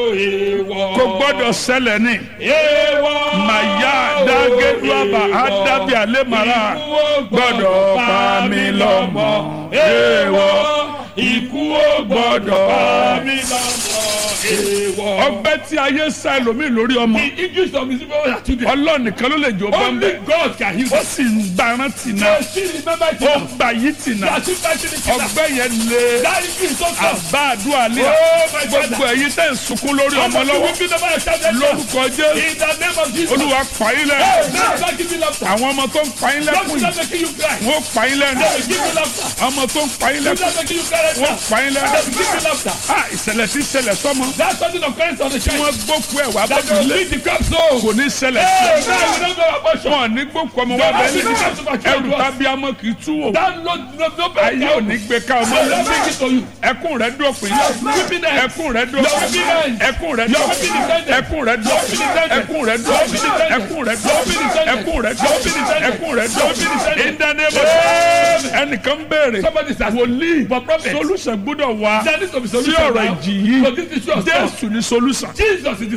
Èèwọ̀. kò gbọ́dọ̀ ṣẹlẹ̀ ní. Èèwọ̀. màyà dágẹ́dúàbà ádábì àlẹ́màrà gbọ́dọ̀ pa mí lọ́mọ. èèwọ̀ Ikú ó gbọ́dọ̀ pa mí lọ́mọ. Èèwọ̀. ọgbẹ́ tí ayé sá ẹlòmíì lórí ọmọ The English of the people are today. ọlọ́run nìkan ló lè jó Only bọ́m̀bẹ́ God can heal. ó sì ń gbaran tìǹà They still remember it. ó now. gbà yí tìǹà They are still fighting it. now. ọgbẹ́ yẹn lé That is so tough. àbá àdúrà lé Oh my God. gbogbo ẹ̀yin tẹ́ ń sunkún lórí ọmọ lọ́wọ́ lórúkọ jésù In the name of Jesus. olúwa pààyàn lẹ́nu Hey, now God give you laughter. àwọn ọmọ tó ń pààyàn Don't lẹ́kùn stop yìí making you cry. wọ́n pààyàn lẹ́nu They will give you laughter. ọmọ tó ń pààyàn Don't lẹ́kùn stop making you cry right wọ́n now. pààyàn They lẹ́nu will give you laughter. ah ìṣẹ̀lẹ̀ tí ṣẹlẹ̀ sọ́mọ That's something of Christ on the tí church. wọ́n gbókù ẹ̀ wá That bọ́dún will lé lead the crop so. kò ní ṣẹlẹ̀ Hey, sí now we don't go abortion. wọn ní gbókù ọmọ wa bẹ́ẹ̀ ní ẹrù tábí amọ̀ kì í tú wò That no no no better. ayé ò ní gbé ká ọmọ I will bring it to you. ẹkún rẹ dópin weeping end. ẹkún rẹ dópin Your weeping end. ẹkún rẹ Your dópin weeping is ended. ẹkún rẹ dópin weeping is ended. ẹkún rẹ Your weeping is dópin ended. ẹkún rẹ Your weeping is dópin ended. ẹkún rẹ Your weeping is dópin ended. ẹkún rẹ Your weeping is dópin ended. ìdánimọ̀ ẹnìkan béèrè Somebody is asking. wòlíì For prophet. solution gbọ́dọ̀ wá There needs to be sí solution ọ̀rọ̀ now. ìjì yìí So this is your jésù ní solution Jesus is the